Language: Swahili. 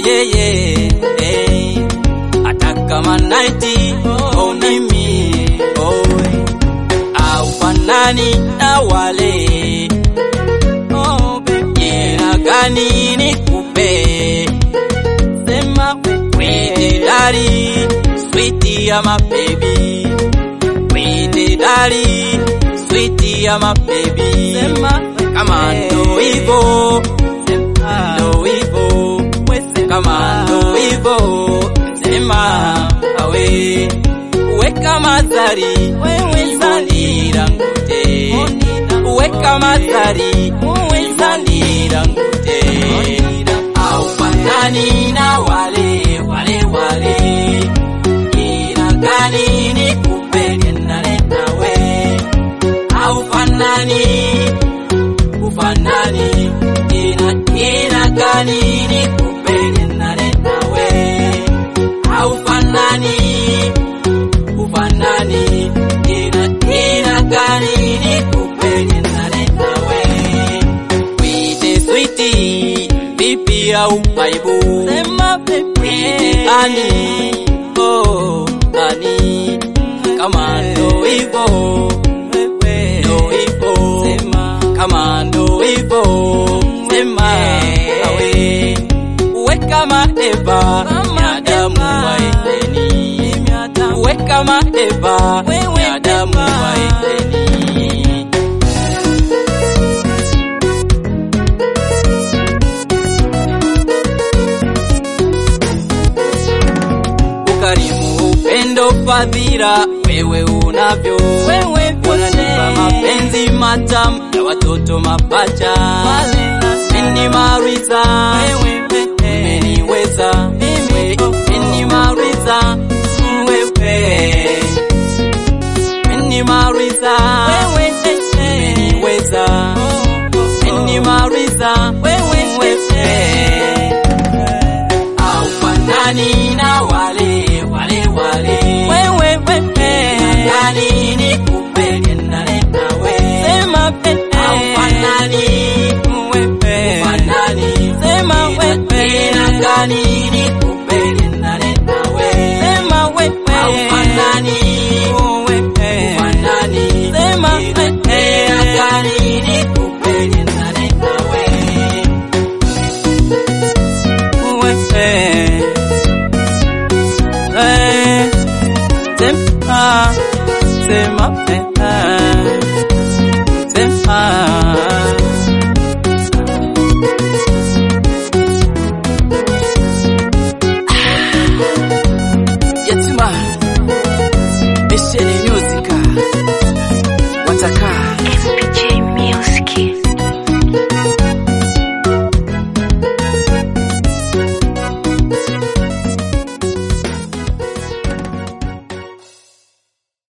yeye eh, hata kama naiti oh, mimi oh, au fanani na wale oh, jina gani nikupe sema wete dari switi ya mabebi wete dari switi ya mabebi sema kama ndo hivo ndo hivo kama ndo hivo sema awe weka mazari wezanira ngute weka mazari wezanira ngute au fanani na wale wale wale ina gani nikupende nane nawe au fanani ufanani ina ina gani nikupende nane nawe au fanani ufanani ina ina gani nikupende nane nawe wite switi vipi au aibu sema pepe ani oh ani kama ndo hivyo ndo hivyo sema kama ndo hivyo sema awe weka maeva binadamu waiteni weka maeva binadamu waiteni ukarimu, upendo, fadhila wewe unavyo, wewe unanipa mapenzi matamu ya watoto mapacha, mimi mariza wewe umeniweza mimi mimi mariza wewe mimi mariza wewe umeniweza mimi mariza wewe au fanani na wale wale wale wewe wewe nani nikupende nane nawe sema pete au fanani wewe fanani sema wewe na gani nikupende nane nawe sema wewe au fanani wewe fanani sema wewe na gani nikupende nane nawe wewe eh sema sema eh sema yatima ese